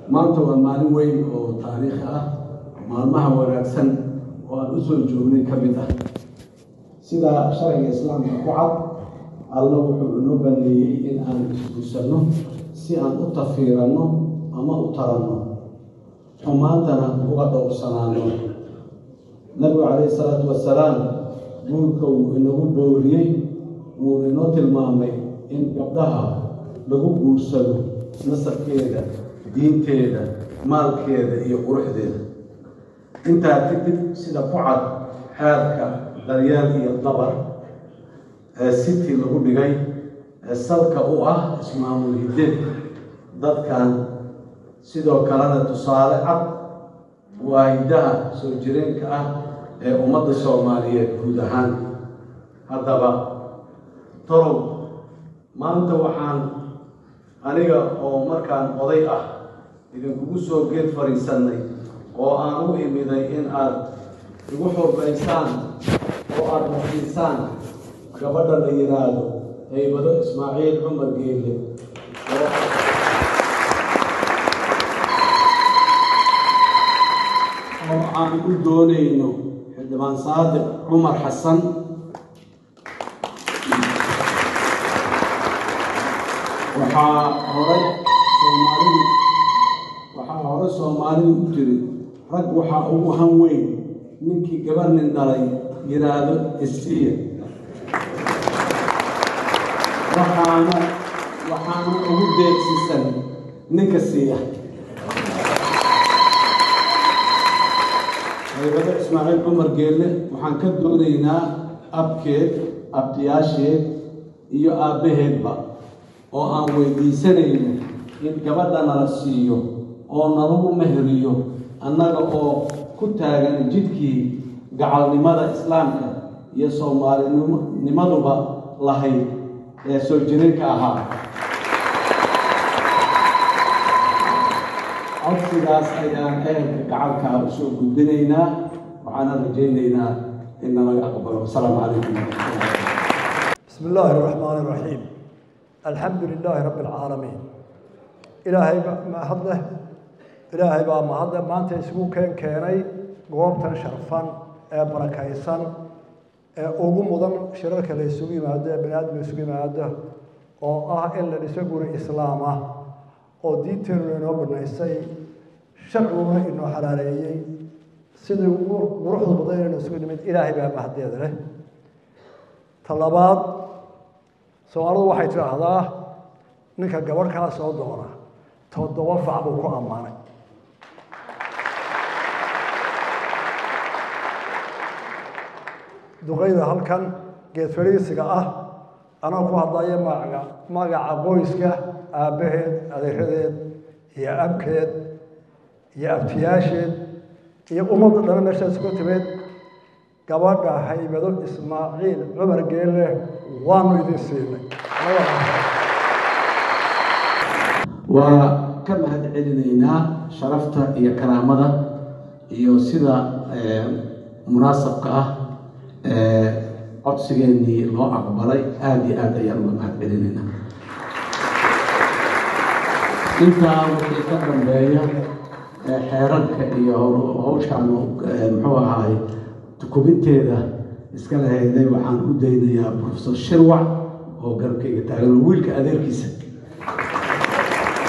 maanta waa maalin weyn oo taariikh ah maalmaha wanaagsan oo aan u soo joognay ka mid ah sida sharciga islaamka ku cad alla wuxuu inoo baneeyey in aan isguursanno si aan u tafiiranno ama u taranno xumaantana uga dhowrsanaano nabigu calayhi salaatu wasalaam guurka wuu inagu booriyey wuu inoo tilmaamay in gabdhaha lagu guursado nasabkeeda diinteeda maalkeeda iyo quruxdeeda intaa kadib sida ku cad xeerka daryeel iyo dabar ee city lagu dhigay ee salka u ah ismaamul hideed dadkan sidoo kalena tusaale cad waa hiddaha soo jireenka ah ee ummadda soomaaliyeed guud ahaan haddaba torow maanta waxaan aniga oo markaan oday ah idinkugu soo geed fadhiisannay oo aan u imiday in aad igu xurbaysaan oo aada marsiisaan gabadha la yidhaahdo haybado ismaaciil cumar geelle oo oo aan u doonayno xildhibaan saadiq cumar xasan waxaa horay soomaalidu waxaa hore soomaalidu u tiri rag waxaa ugu han weyn ninkii gabar nin dhalay yidhaahdo isiya waxaana waxaana ugu deegsisan ninka siiya haybado ismaaciil cumar geelle waxaan ka doonaynaa abkeed abtiyaasheed iyo aabbaheedba oo aan weydiisanayno in gabadha nala siiyo oo nalagu meheriyo annaga oo ku taagan jidkii gacalnimada islaamka iyo soomaalinimaduba lahayd ee soo jireenka ahaa codsigaas ayaan ehelka gacalkaa u soo gudbinaynaa waxaana rajaynaynaa in nalaga aqbalo asalaamu calaykum waraxmatullahi بسم الله الرحمن الرحيم الحمد لله رب العالمين إلهي ما هذا إلهي بقى ما هذا ما أنت يسوق كان كيني قوم شرفان بركايسان ugu mudan shirarka la isugu yimaado ee bani aadam isugu yimaado oo ah in la dhiso guri islaam ah oo diinteenuna inoo banaysay sharciguna inoo xalaaleeyey sidii ugu quruxda badan inaynu isugu nimid ilaahay baa mahaddeeda leh ta labaad soomaalidu waxay tidhaahdaa ninka gabadh kaa soo doona toddoba fac buu ku ammaanay duqayda halkan geed fadhiisiga ah anaa ku hadlaya magaca magaca qoyska aabbaheed adeeradeed iyo abkeed iyo abtiyaasheed iyo ummadda dhana meeshaas ku timid gabadha haybado ismaaciil cumar geelle waanu idin siinay waa ka mahad celinaynaa sharafta iyo karaamada iyo sida munaasabka ah codsigeennii loo aqbalay aada iyo aad ayaan uga mahad celinaynaa intaa wixii ka dambeeya xeerarka iyo hawshaan muxuu ahaay kubinteeda iska lahayday waxaan u daynayaa profesor shirwac oo garabkayga taagan oo wiilka adeerkiisa